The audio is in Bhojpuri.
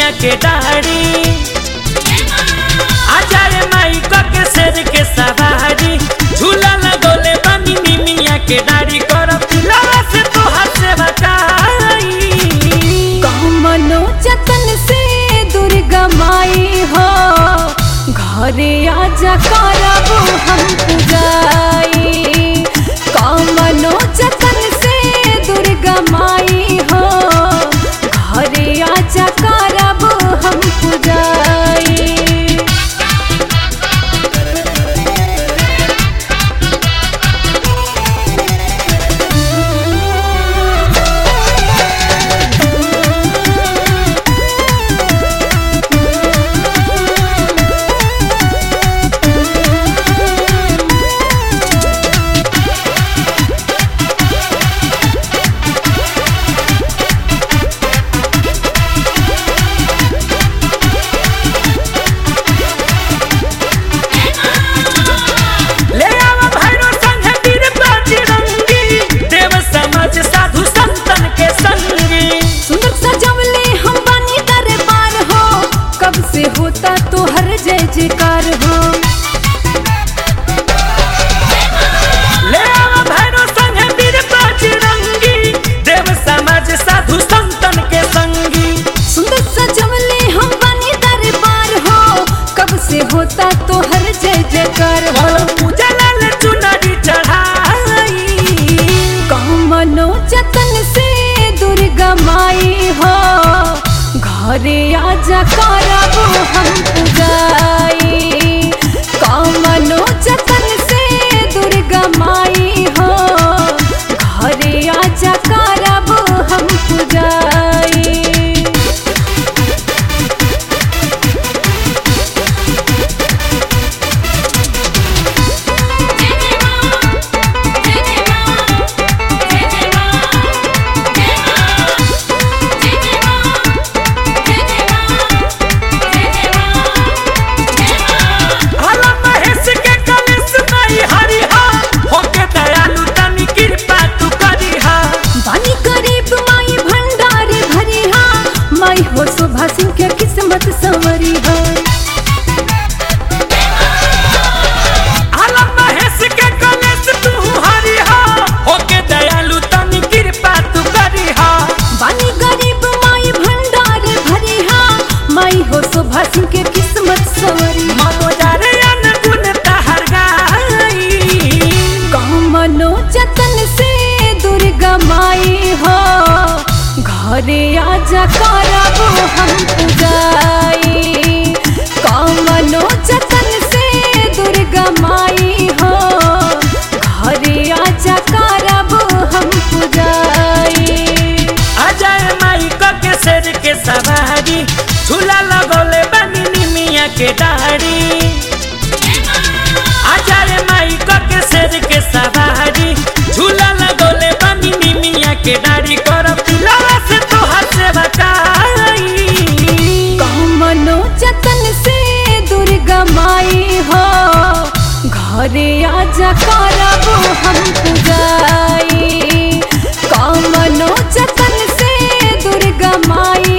निमिया के डाड़ी आजाए माई के शेर के सवारी झूला लगोले बनी निमिया के डाड़ी कर पिलावा से तोहार से बचाई मनो जतन से दुर्गा माई हो घरे आजा करब हम पूजाई कमनो जतन से दुर्गा माई हो घरे आजा करब हम पूजाई ले आवा भैरो संगे वीर बजरंगी देव समाज साधु संतन के संगी सुंदर सजवले हम बानी दरबार हो कब से होता तो हर जय जयकार हो ले आवा भैरो संगे वीर बजरंगी देव समाज साधु संतन के संगी सुंदर सजवले हम बानी दरबार हो कब से होता तो हर जय जयकार हो पूजा लाल चुनरी चढ़ाई मनो जतन से दुर्गा माई हो घरे आजा करब हम पूजाई कमनो जतन से दुर्गा माई हो घरे आजा करब हम पूजाई हला महेश के कलेश नहीं हरिहा होके दयालु तनी कृपा तू करिहा बानी गरीब माई भंडार भरी हा माई हो शोभा सिंह के किस्मत संवरी हा हला महेश के कलेश तू हरिहा होके दयालु तनी कृपा तू करिहा बानी गरीब माई भंडार भरी हा माई हो शोभा सिंह के किस्मत संवरी मनोजारे अनगुण तहर गाई मनो जतन से दुर्गा माई हो घरे आजा करब हम पूजाई कमनो जतन से दुर्गा माई हो घरे आजा करब हम पूजाई अजय माई के शेर के सवारी झूला लगौले बनी निमिया के डाड़ी अजय माई के शेर के सवारी झूला लगौले बनी निमिया के डाड़ी कर पिलावा से तोहार से बचाई मनो जतन से दुर्गा माई हो घरे आजा करब हम पूजाई कमनो जतन से दुर्गा माई